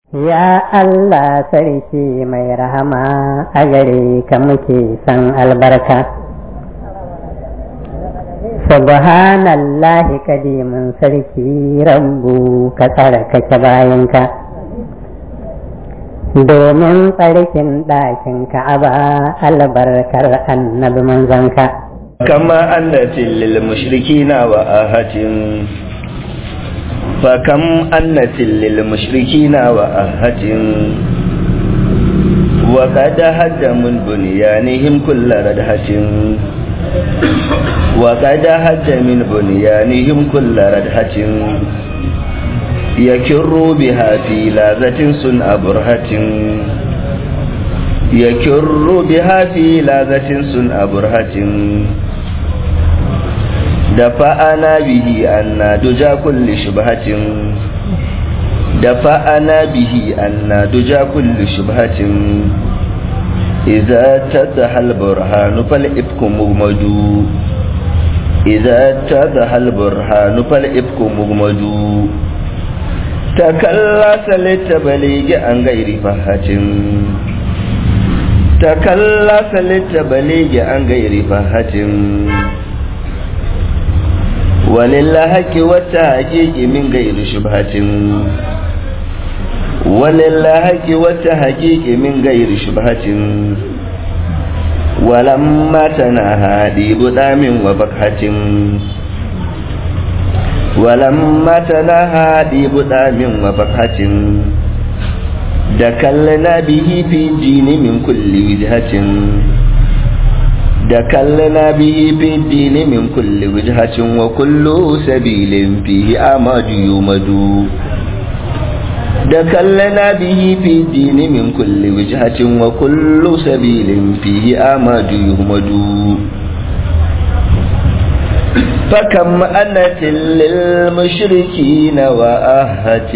Ya Allah sarki mai rahama a gare ka muke san albarka. Subhanallahi kadimin sarki rabbu ka tsarkake bayanka. Domin tsarkin ɗakin ka'aba albarkar annabi manzanka. كما أنت للمشركين وآهة فكم أنت للمشركين وآهة وقد هد من بنيانهم كل ردهة وقد هد من بنيانهم كل ردهة يكر بها في لاذة سنأ برهة يكر بها في لاذة سنأ برهة دفعنا به أن دجا كل شبهة دفعنا به أن دجا كل شبهة إذا اتضح البرهان فالإفك مغمد إذا اتضح البرهان فالإفك مغمد تكلس للتبليغ عن غير فهة تكلس للتبليغ عن غير فهة وللهك والتحقيق من غير شبهة وللهك والتحقيق من غير شبهة ولما تناهى ديب دام وبكحة ولما تناهى ديب دام وبكحة دكلنا به في الدين من كل وجهة دكلنا به في الدين من كل وجهة وكل سبيل فيه أمد يمد دكلنا به في الدين من كل وجهة وكل سبيل فيه أمد يمد فكم أنت للمشركين وآهة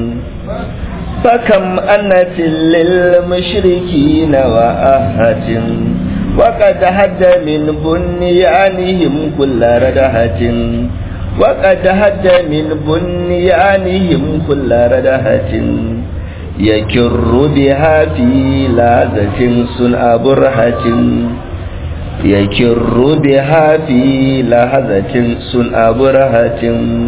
فكم أنت للمشركين وآهة وقد هد من بنيانهم كل ردهة وقد هد من بنيانهم كل ردهة يكر بها في لازة صنع برهة يكر بها في لهزة صنع برهة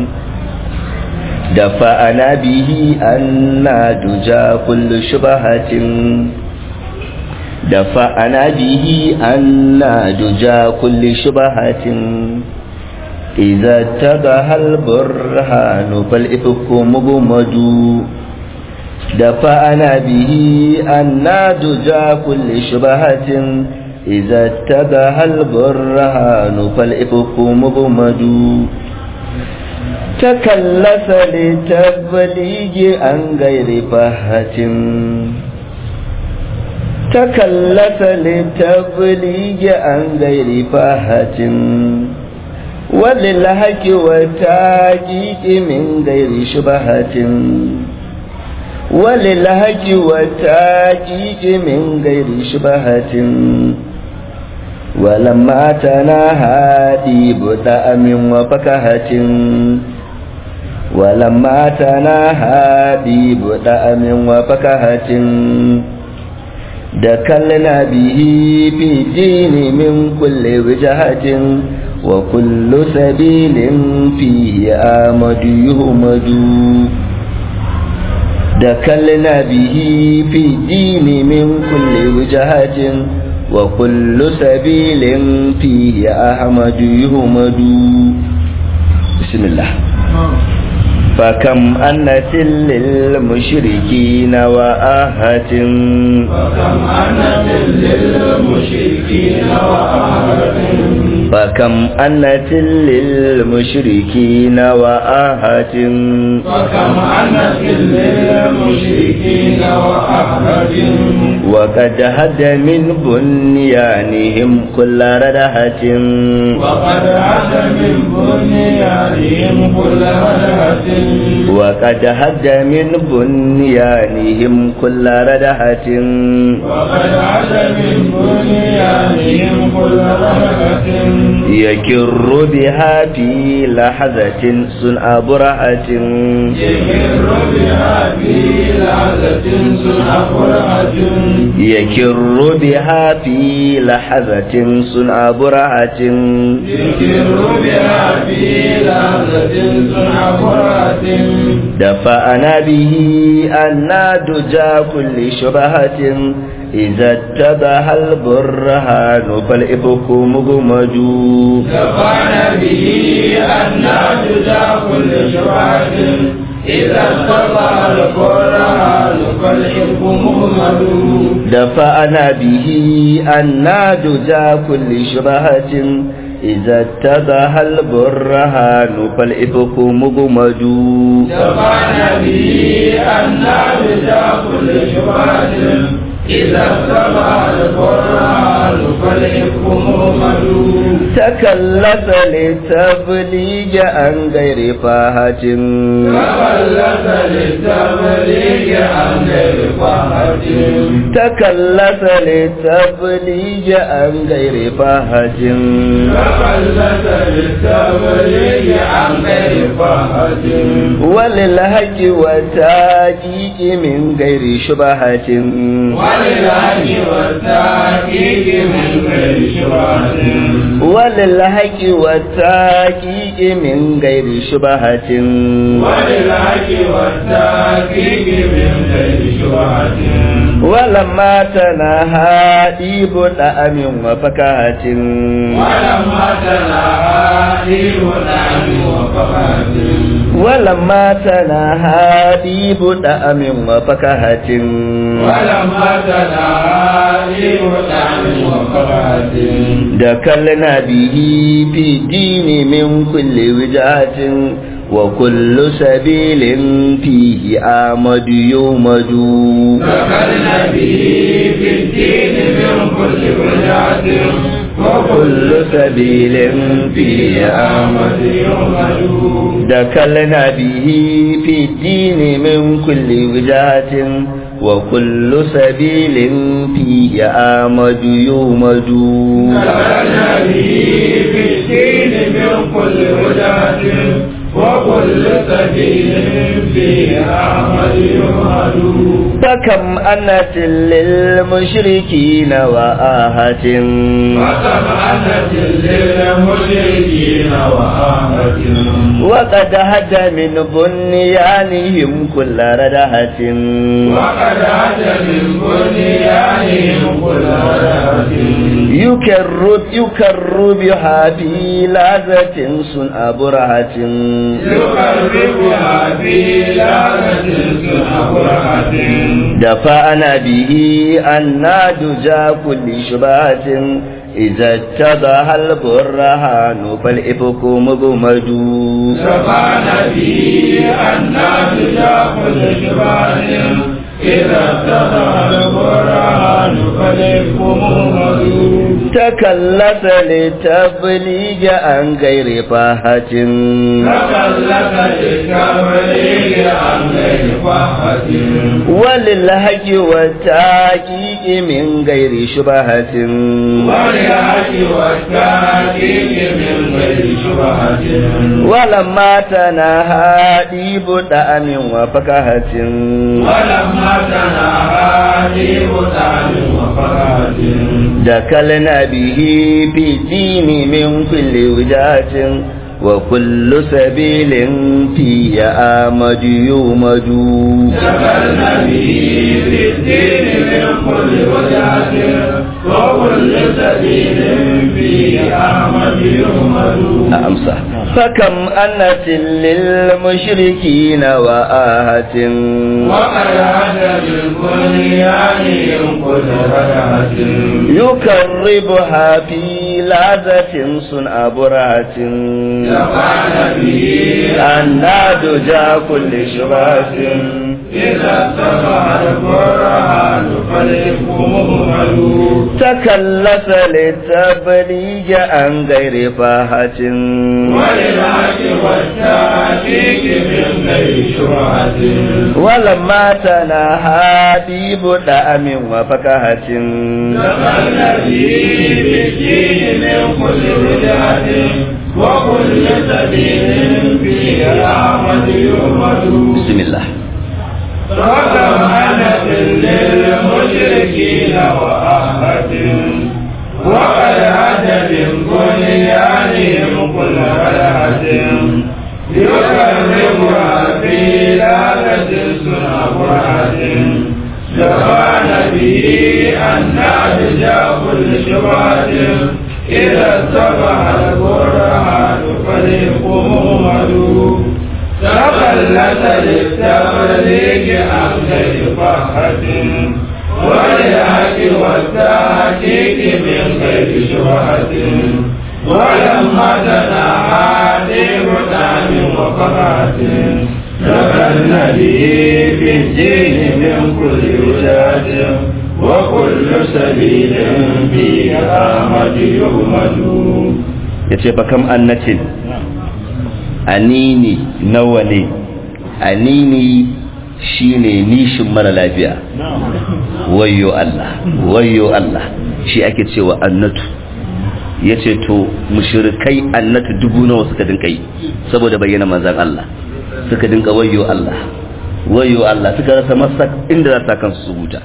دفعنا به أن دجا كل شبهة دفعنا به أن دجا كل شبهة إذا اتضح البرهان فالإفك مغمد دفعنا به أن دجا كل شبهة إذا اتضح البرهان فالإفك مغمد تكلس لتبليغ عن غير فهة تكلف لتبليغ عن غير فاهة وللهك وتاجيك من غير شبهة وللهك وتاجيك من غير شبهة ولما تناهى ديب دأم وفكهة ولما تناهى ديب دأم وفكهة دكلنا به في الدين من كل وجهة وكل سبيل فيه آمد يهمد دكلنا به في الدين من كل وجهة وكل سبيل فيه أحمد يهمد بسم الله فكم أنت للمشركين وآهة فكم أنت للمشركين وآهة فكم أنت للمشركين وآهة فكم أنت للمشركين وآهة وقد هد من بنيانهم كل ردهة وقد عاد من بنيانهم كل ردهة وقد هد من بنيانهم كل ردهة وقد عاد من بنيانهم كل ردهة يكر بها في لحظة صنع برهة يكر بها في لحظة لحظة صنع فرحة يكر بها في لحظة صنع برهة يكر بها في لحظة صنع فرحة دفعنا به أن دجى كل شبهة إذا اتبه البرهان فالإفك مغمج دفعنا به أن تجا كل شبهة إذا استطاع القرآن فالحب مهمل دفعنا به أن دجى كل شبهة إذا اتبه البرهان فالإفك مغمج دفعنا به أن تجا كل شبهة إذا استطاع القرآن فالحب مهمل تكلف لتبليغ عن غير فاهة تخلف للتبليغ عن غير فاحة تكلف لتبليغ عن غير فاهة تخلف للتبليغ عن غير فاحة وللهج وتاجيك من غير شبهة وللعج والتحقيق من غير شبهة وللهج وتاجيك من غير شبهة وللعج والتحقيق من غير شبهة ولما تناهى إيب طعم وفكاهة ولما تناهى دين نعم وفقات ولما تناهى إيب طعم وفكاهة ولما تناهى دين نعم وفقات دكلنا به في الدين من كل وجهة وكل سبيل فيه آمد يومد دخلنا به في الدين من كل وجهة وكل سبيل فيه آمد آمد يومد دكلنا به في الدين من كل وجهة وكل سبيل فيه آمد يومد دخلنا به في الدين من كل وجهة وكل سبيل فيه آمد يومد فكم أنت للمشركين وآهة وسمعنة للمشركين وآمة وقد هدى من بنيانهم كل ردهة وقد أتى من بنيانهم كل رهة يكر يكر بها في لذة صنع برهة يقربها في لعنة سنبرة دفعنا به أن دجى كل شبهة إذا اتضح البرهان فالإفك مغمد شفعنا به أن نرجع كل شبهة إذا اتضح القرآن فالإفك مهمل تكلف لتبليغ عن غير فاهة تكلف للتبليغ عن غير فحة وللهج والتحقيق من غير شبهة وللعج والتحقيق من غير شبهة ولما تناهى ديب دأم وفكهة ولما تناهى ديب طعم وفرات دخلنا به في الدين من كل وجهة وكل سبيل فيه آمد يومد دخلنا به في الدين من كل وجهة وكل سبيل فيه أحمد يحمد أمسى فكم أنت للمشركين وآهة وقد عاد من بنيانهم كل ركعة يكربها في لذة صنع برهة دفعنا به أن دجى كل شبهة إذا اتبع القرآن فالإفك مهمل تكلف لتبليغ عن غير فاهة وللعج والتحقيق من غير شبهة ولما تناهى ديب دأم وفكهة دخلنا به بالدين من كل بدعة وكل سبيل فيه أحمد يحمد بسم الله وكم أنت للمشركين وأهد وقد هد من بنيانهم كل بلد يكرمها في لابة سنبرة جوان به أن أرجى كل شبهة إذا اتبع البرهان فريق مهمد تخلت للتبريك عن غير فخة وللحق والتحقيق من غير شبهة ولما تناحى لبطان وقرات لبن به في الدين من كل وجهة وكل سبيل فيه أحمد يهمد yace fa kam annatin anini nawa ne anini shine nishin mara lafiya wayyo Allah wayyo Allah shi ake cewa annatu yace to mushrikai annatu dubu nawa suka dinka yi saboda bayyana manzon Allah suka dinka wayyo Allah wayyo Allah suka rasa masa inda za ta kansu su huta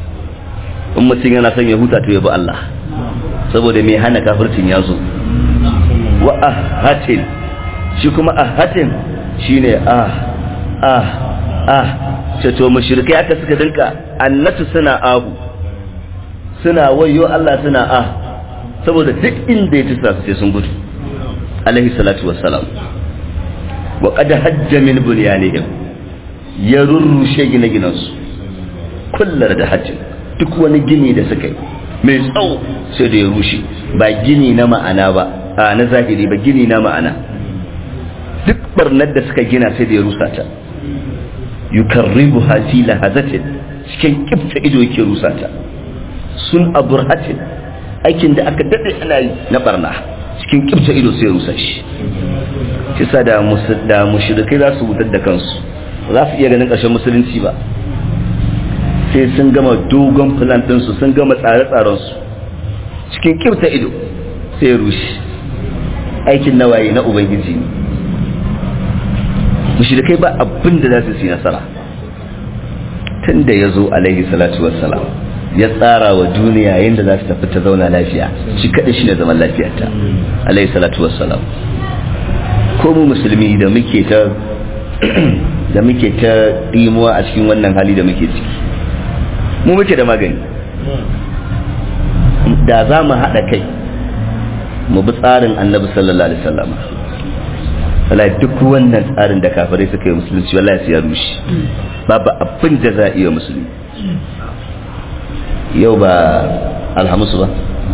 in mutum yana son ya huta to ya bi Allah saboda mai hana kafircin ya zo wa ahatin shi kuma ahatin shine ah ah ah ce to mushrikai aka suka dinka annatu suna ahu suna wayo Allah suna ah saboda duk inda ya tusa sai sun gudu alaihi salatu wassalam wa qad hajja min bunyanihim ya rurrushe gine-ginansu kullar da hajjin duk wani gini da suka yi mai tsawo sai da ya rushe ba gini na ma'ana ba a na zahiri ba gini na ma'ana duk barnar da suka gina sai da ya rusa ta yukarribu hasi lahazatin cikin kifta ido yake rusa ta sun aburhatin aikin da aka dade ana yi na barna cikin kifta ido sai ya rusa shi kisa da da mushrikai za su wutar da kansu za su iya ganin ƙarshen musulunci ba sai sun gama dogon plan ɗinsu sun gama tsare-tsarensu cikin kirta ido sai rushe aikin nawaye na ubangiji ne mushrikai ba abin da za su yi nasara tun da ya zo alaihi salatu wassalam ya tsara wa duniya yadda za su tafi ta zauna lafiya shi kaɗai shi ne zaman lafiyarta alaihi salatu wassalam ko mu musulmi da muke ta da muke ta ɗimuwa a cikin wannan hali da muke ciki mu muke da magani da za mu haɗa kai mu bi tsarin annabi sallallahu alaihi wasallam wallahi duk wannan tsarin da kafirai suka yi musulunci wallahi sai ya rushe babu abin da za a iya musulmi yau ba alhamis ba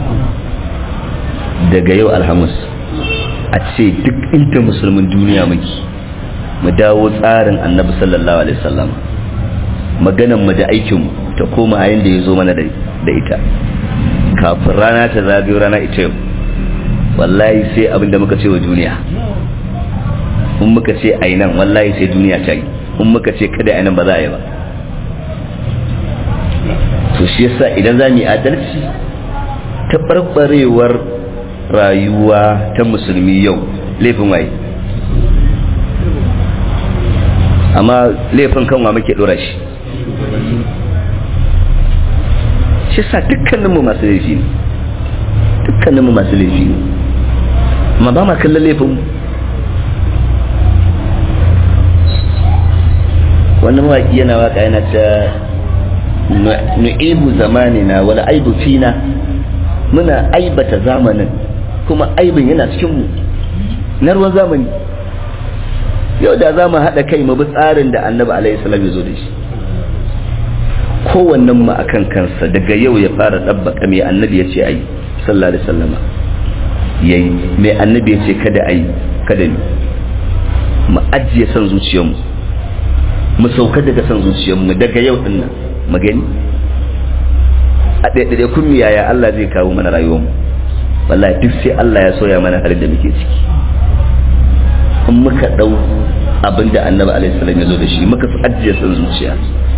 daga yau alhamis a ce duk inda musulmin duniya muke mu dawo tsarin annabi sallallahu alaihi wasallam maganan mu da aikin mu ta koma a yanda ya zo mana da ita kafin rana ta zagayo rana ita yau wallahi sai abin da muka ce wa duniya in muka ce a nan wallahi sai duniya ta yi in muka ce kada a nan ba za a yi ba to shi yasa idan za mu yi adalci ta barbarewar rayuwa ta musulmi yau laifin waye amma laifin kanwa muke dora shi shi sa dukkaninmu masu laifi ne dukkaninmu masu laifi ne amma ba ma kallon laifin wannan mawaƙi yana waka yana ta nu'ibu zamanina wala aibu fina muna aibata zamanin kuma aibin yana cikinmu na ruwan zamani yau da za mu haɗa kai mu bi tsarin da annabi alaihi salam ya zo da shi kowannen mu akan kansa daga yau ya fara ɗabbaka mai annabi ya ce ayi sallallahu alaihi sallama yayi mai annabi ya ce kada ayi kada ni mu ajiye son zuciyarmu mu sauka daga son zuciyarmu daga yau din nan mu gani a ɗaiɗaiɗai kun yaya Allah zai kawo mana rayuwarmu wallahi duk sai Allah ya soya mana halin da muke ciki in muka ɗau abin da annabi alaihi salam ya zo da shi muka fi ajiye son zuciya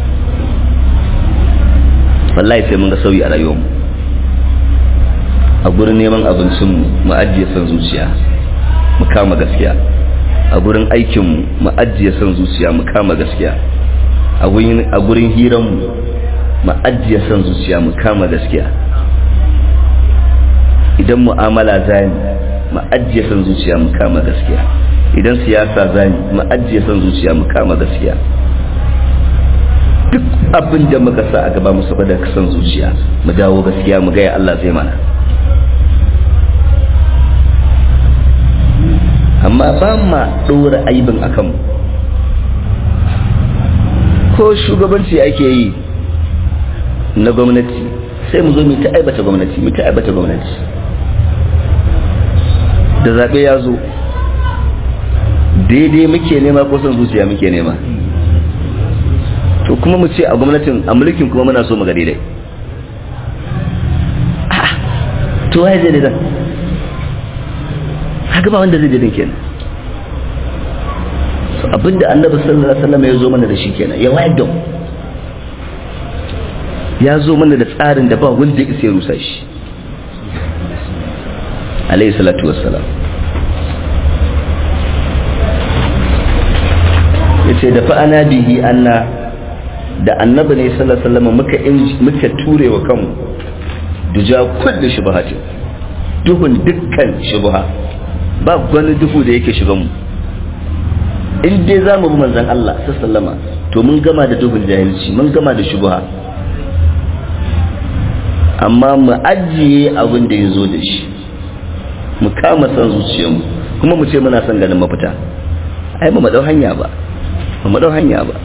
wallahi sai mun ga sauyi a rayuwarmu a gurin neman abincin mu ajiye son zuciya mu kama gaskiya a gurin aikin mu ajiye son zuciya mu kama gaskiya a gurin hiranmu mu ajiye son zuciya mu kama gaskiya idan mu'amala zani mu ajiye son zuciya mu kama gaskiya idan siyasa zani mu ajiye son zuciya mu kama gaskiya duk abin da muka sa a gaba mu saboda son zuciya mu dawo gaskiya mu gaya Allah zai mana amma ba ma ɗora aibin akan mu ko shugabanci ake yi na gwamnati sai mu zo mu ta aibata gwamnati mu ta aibata gwamnati da zaɓe ya zo daidai muke nema ko son zuciya muke nema to kuma mu ce a gwamnatin a mulkin kuma muna so mu ga daidai to waye zai daidan haka ba wanda zai daidan kenan abinda annabi sallallahu alaihi wasallam ya zo mana da shi kenan ya wayar da mu ya zo mana da tsarin da ba wanda ya ya rusa shi alaihi salatu wassalam yace da fa'ana bihi anna da annabi ne sallallahu alaihi wasallam muka muka ture wa kanmu duja kullu shubhati duhun dukkan shubha ba wani duhu da yake shigan mu in dai za mu bi manzon Allah sallama to mun gama da duhun jahilci mun gama da shubha amma mu ajiye abin da ya zo da shi mu kama san zuciyarmu kuma mu ce muna son ganin mafita ai ba mu dau hanya ba ba mu dau hanya ba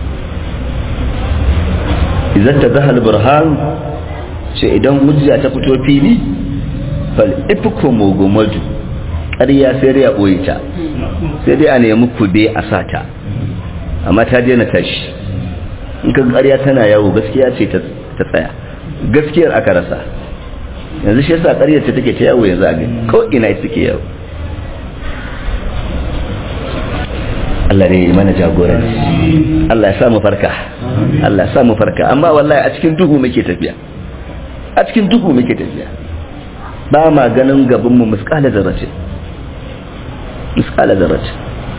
idan ta zahal burhan ce idan hujja ta fito fili fal ifku mugumadu ƙarya sai dai a ɓoye ta sai dai a nemi kube a sata amma ta daina tashi in ka ƙarya tana yawo gaskiya ce ta tsaya gaskiyar aka rasa yanzu shi yasa ƙaryar ta take ta yawo yanzu a gani ko ina ita take yawo Allah ne mana jagoranci Allah ya samu farka Allah ya samu farka amma wallahi a cikin duhu muke tafiya a cikin duhu muke tafiya ba ma ganin gaban mu miskala zarrace miskala zarrace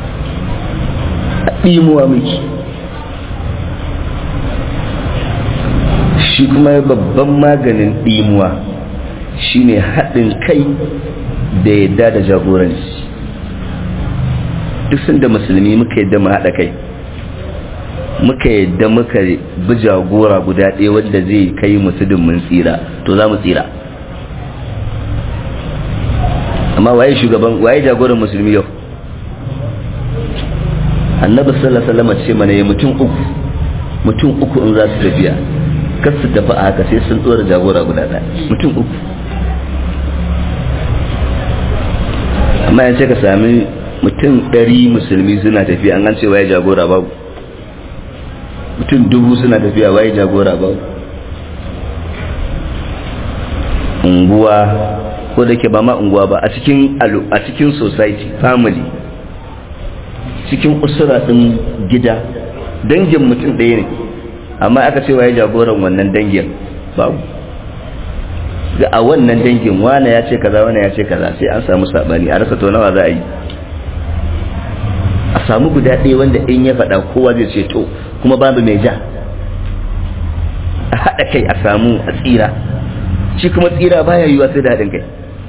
a ɗimuwa muke shi kuma babban maganin ɗimuwa shine haɗin kai da yadda da jagoranci duk sun da musulmi muka yadda mu haɗa kai muka yadda muka bi jagora guda ɗaya wanda zai kai musulun mun tsira to za mu tsira amma waye shugaban waye jagoran musulmi yau annabi sallallahu alaihi wasallam ce mana ya mutum uku mutum uku in za su tafiya kar su tafi a haka sai sun tsora jagora guda ɗaya mutum uku amma yanzu ka sami mutum ɗari musulmi suna tafiya an an ce waye jagora babu mutum dubu suna tafiya waye jagora babu unguwa ko da ke ba ma unguwa ba a cikin a cikin society family cikin usura ɗin gida dangin mutum ɗaya ne amma aka ce waye jagoran wannan dangin babu ga a wannan dangin wane ya ce kaza wane ya ce kaza sai an samu sabani a rasa to nawa za a yi a samu guda ɗaya wanda in ya faɗa kowa zai ce to kuma babu mai ja a haɗa kai a samu a tsira shi kuma tsira baya yiwa sai da haɗin kai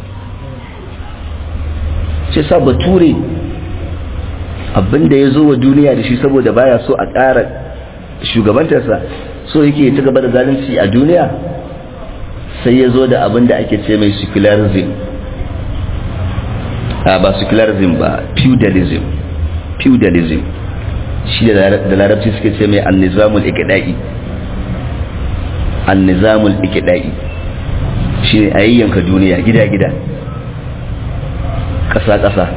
shi sa bature abinda ya zo wa duniya da shi saboda baya so a ƙara shugabantarsa so yake ta gaba da zalunci a duniya sai ya zo da abinda ake ce mai secularism ba secularism ba feudalism feudalism shi da larabci suke ce mai annizamul ikidai annizamul ikidai shi ne a yayyanka duniya gida-gida ƙasa-ƙasa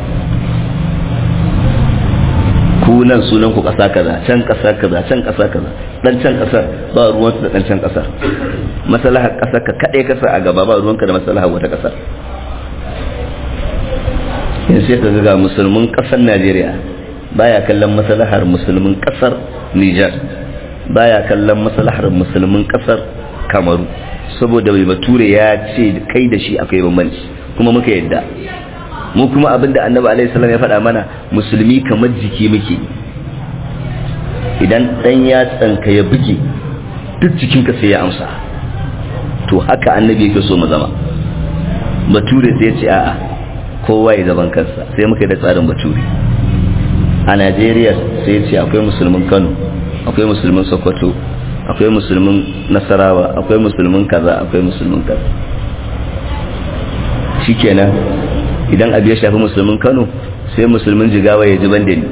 kunan sunan ku ƙasa kaza can ƙasa kaza can ƙasa kaza dan can ƙasar ba ruwansu da dan can ƙasar masalahar ƙasar ka kaɗai ƙasa a gaba ba ruwanka da masalahar wata ƙasar yin sai ka ga musulmin ƙasar najeriya baya kallon maslahar musulmin kasar Niger baya kallon maslahar musulmin kasar Kamaru saboda bai bature ya ce kai da shi akwai bambanci kuma muka yadda mu kuma abinda annabi alaihi salam ya faɗa mana musulmi kamar jiki muke idan dan yatsanka ya buge duk jikinka sai ya amsa to haka annabi yake so mu zama bature sai ya ce a'a kowa ya zaban kansa sai muka yi da tsarin bature a najeriya sai ya ce akwai musulmin kano akwai musulmin sokoto akwai musulmin nasarawa akwai musulmin kaza akwai musulmin kaza shikenan idan abu ya shafi musulmin kano sai musulmin jigawa ya ji banda ni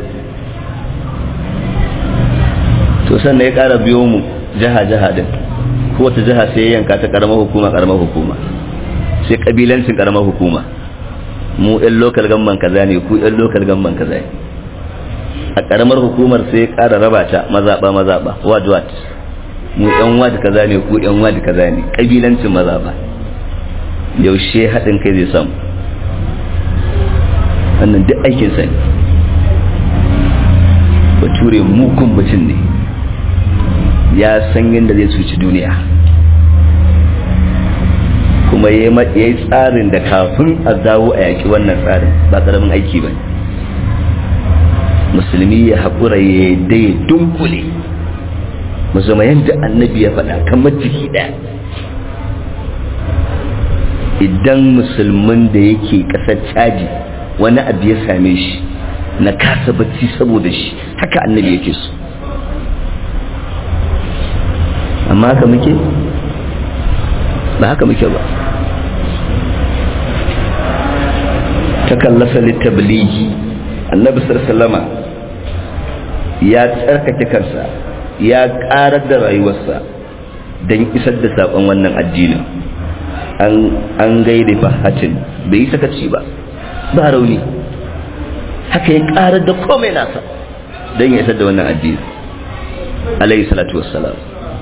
to sannan ya kara biyo mu jiha-jiha din kowace jiha sai ya yanka ta karamar hukuma karamar hukuma sai kabilancin karamar hukuma mu yan lokal gamban kaza ne ku yan lokal gamban kaza ne a karamar hukumar sai ya kara raba ta mazaba mazaba ward ward mu yan ward kaza ne ku yan ward kaza ne kabilancin mazaba yaushe haɗin kai zai samu wannan duk aikin sa ne bature mukun mutum ne ya san yadda zai cuci duniya kuma ya yi tsarin da kafin a dawo a yaki wannan tsarin ba ƙaramin aiki ba musulmi ya haƙura ya yadda ya dunkule mu zama yadda annabi ya faɗa kamar jiki ɗaya idan musulmin da yake ƙasar caji wani abu ya same shi na kasa bacci saboda shi haka annabi yake so amma haka muke ba haka muke ba ta kallasa littabligi annabi sallama ya tsarkake kansa ya karar da rayuwarsa don isar da saƙon wannan addinin an gaida fahatin bai yi sakaci ba ba rauni haka ya karar da komai nasa don ya isar da wannan addinin alayhi salatu wassalam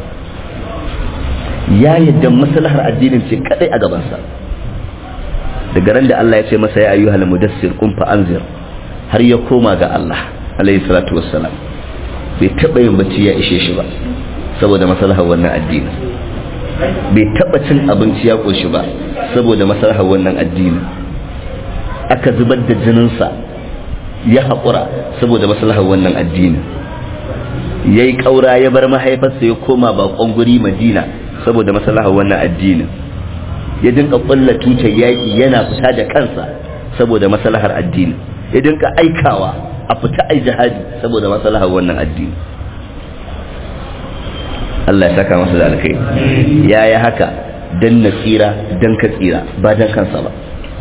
ya yadda maslahar addinin ce kadai a gabansa daga ran da Allah ya ce masa ya ayyuhal mudassir qum fa anzir har ya koma ga Allah alayhi salatu wassalam bai taba yin bacci ya ishe shi ba saboda maslahar wannan addini bai taba cin abinci ya koshi ba saboda maslahar wannan addini aka zubar da jininsa ya haƙura saboda maslahar wannan addini yayi ƙaura ya bar mahaifarsa ya koma baƙon guri madina saboda maslahar wannan addinin ya dinka kulla tutar yaƙi yana fita da kansa saboda maslahar addini ya dinka aikawa a fita ai jihadi saboda maslahar wannan addini Allah ya saka masa da alkai ya yi haka dan na tsira dan ka tsira ba dan kansa ba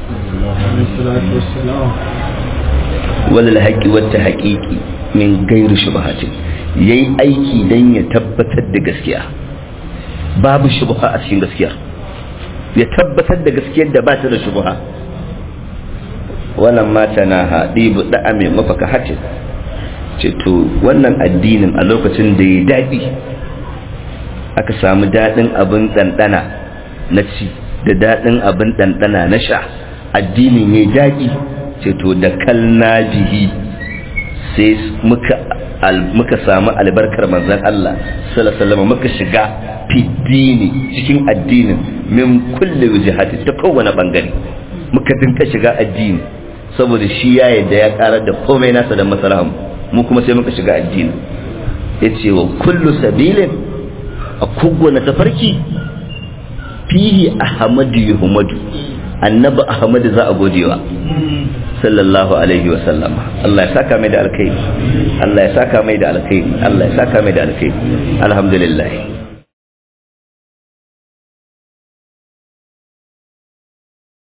walal haƙi wata haƙiƙi min gairu shubahatin yayi aiki dan ya tabbatar da gaskiya babu shubha a cikin gaskiyar ya tabbatar da gaskiyar da ba ta da shubha wannan mata na haɗi buɗa mai mafaka hatin ce to wannan addinin a lokacin da ya daɗi aka samu daɗin abin ɗanɗana na ci da daɗin abin ɗanɗana na sha addinin ya daɗi ce to da kalna bihi sai muka muka samu albarkar manzon Allah sallallahu alaihi muka shiga fiddini cikin addinin min kulli wajhati ta kowane bangare muka dinka shiga addini saboda shi ya yadda ya karar da komai nasa da masalahan mu kuma sai muka shiga addini yace wa kullu sabilin a kowane tafarki fihi ahmadu yuhmadu annabi ahmadu za a godewa sallallahu alaihi wa sallama Allah ya saka mai da alkhairi Allah ya saka mai da alkhairi Allah ya saka mai da alkhairi alhamdulillah